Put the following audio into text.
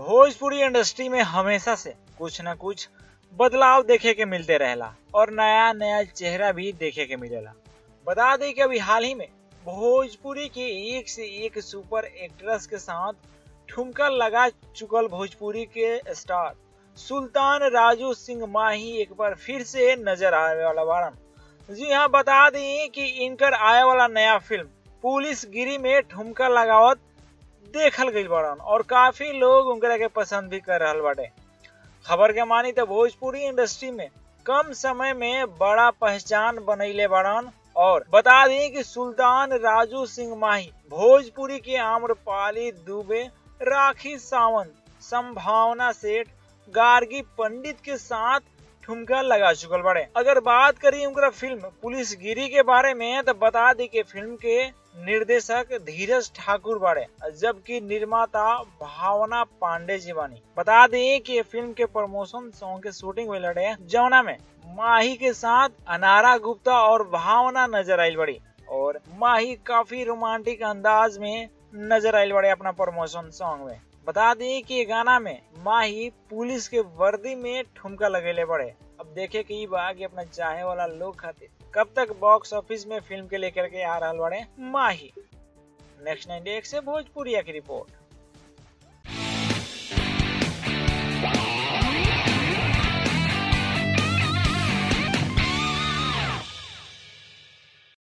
Bhojpuri industry में हमेशा से कुछ न कुछ बदलाव देखे के मिलते रहेला और नया नया चेहरा भी देखे के मिलेला बता दें कि अभी हाल ही में भोजपुरी के एक से एक सुपर एक्ट्रेस के साथ ठुमका लगा चुकल भोजपुरी के स्टार सुल्तान राजू सिंह माही एक बार फिर से नजर आने वाला बारन जी हाँ बता दें कि इनकर आए वाला नया फिल्म पुलिस गिरी में ठुमका लगावत देखल गई बड़न और काफी लोग उनकरा के पसंद भी कर रहा बाटे खबर के मानी तो भोजपुरी इंडस्ट्री में कम समय में बड़ा पहचान बनैले बड़न और बता दें कि सुल्तान राजू सिंह माही भोजपुरी के आम्रपाली दुबे राखी सावंत संभावना सेठ गार्गी पंडित के साथ ठुमका लगा चुकल बड़े अगर बात करी उनका फिल्म पुलिस गिरी के बारे में तो बता दी कि फिल्म के निर्देशक धीरज ठाकुर बाड़े जबकि निर्माता भावना पांडे जी बानी बता दें कि फिल्म के प्रमोशन सॉन्ग के शूटिंग हुई लड़े जमुना में माही के साथ अनारा गुप्ता और भावना नजर आई बड़ी और माही काफी रोमांटिक अंदाज में नजर आई बड़े अपना प्रमोशन सॉन्ग में बता दी कि गाना में माही पुलिस के वर्दी में ठुमका लगेले बड़े अब देखे कि बा कि अपना चाहे वाला लोग खातिर कब तक बॉक्स ऑफिस में फिल्म के लेकर के आ रहा बड़े माही नेक्स्ट नाइन से भोजपुरिया की रिपोर्ट